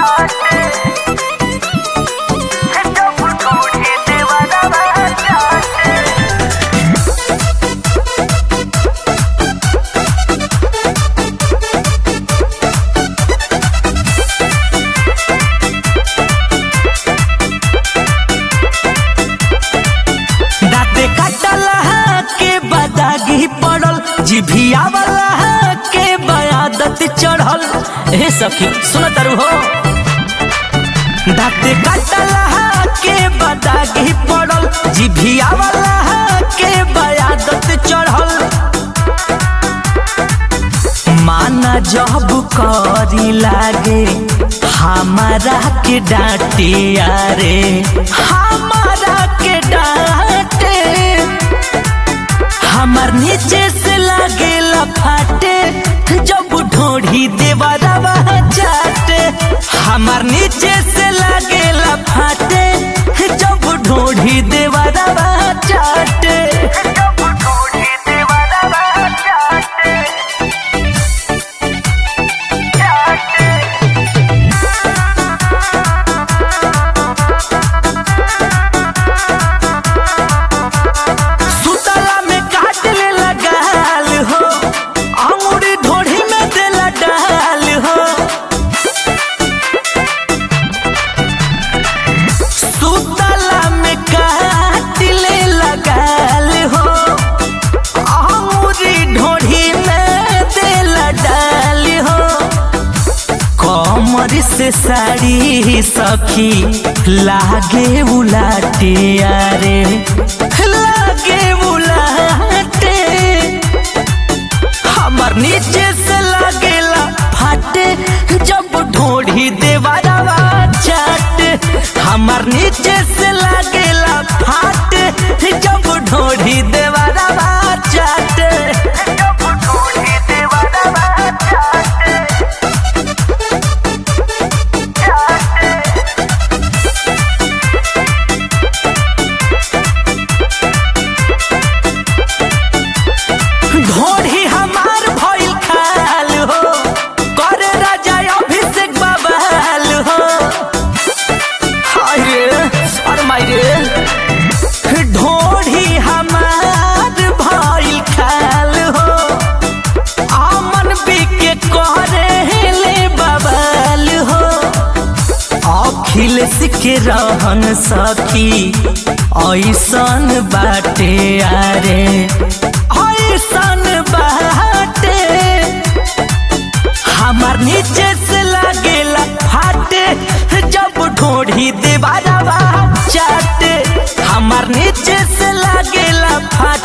दाते कटला के बदागी पड़ल जिभिया वाला के बयादत चढ़ल ए सखी सुन तरु हो दाते कटला के बदागी पड़ल जिभिया वाला के बयादत चढ़ल माना जब करी लागे हमारा के डांटे अरे हमारा के डांटे हमार नीचे से लागे फाटे जब ढोढ़ी देवरवा चाटे हमार नीचे से लागे फाटे जब ढोढ़ी देवरवा चाटे सुतला में काट ले लगाल हो अंगूरी ढोढ़ी में देला डाल हो सुतला में काट ले लगाल हो अंगूरी ढोढ़ी में देला डाल हो कमर से साड़ी सखी लागे उलाटे अरे लागे उलाटे हमर नीचे से लागेला फाटे जब ढोढ़ी देवरवा चाटे हमर नीचे से लागेला फाटे जब ढोढ़ी देवरवा चाटे ढोढ़ी हमार भइल खाल हो करे राजा अभिषेक बबाल हो हाय रे सर माई रे ढोढ़ी हमार भइल खाल हो अमन बिके करे ले बबाल हो अखिलेश के रहन सखी ऐसन बाटे आरे ऐसन बाटे हमार नीचे से लागेला फाटे जब ढोढ़ी देवारवा चाटे हमार नीचे से लागेला फाटे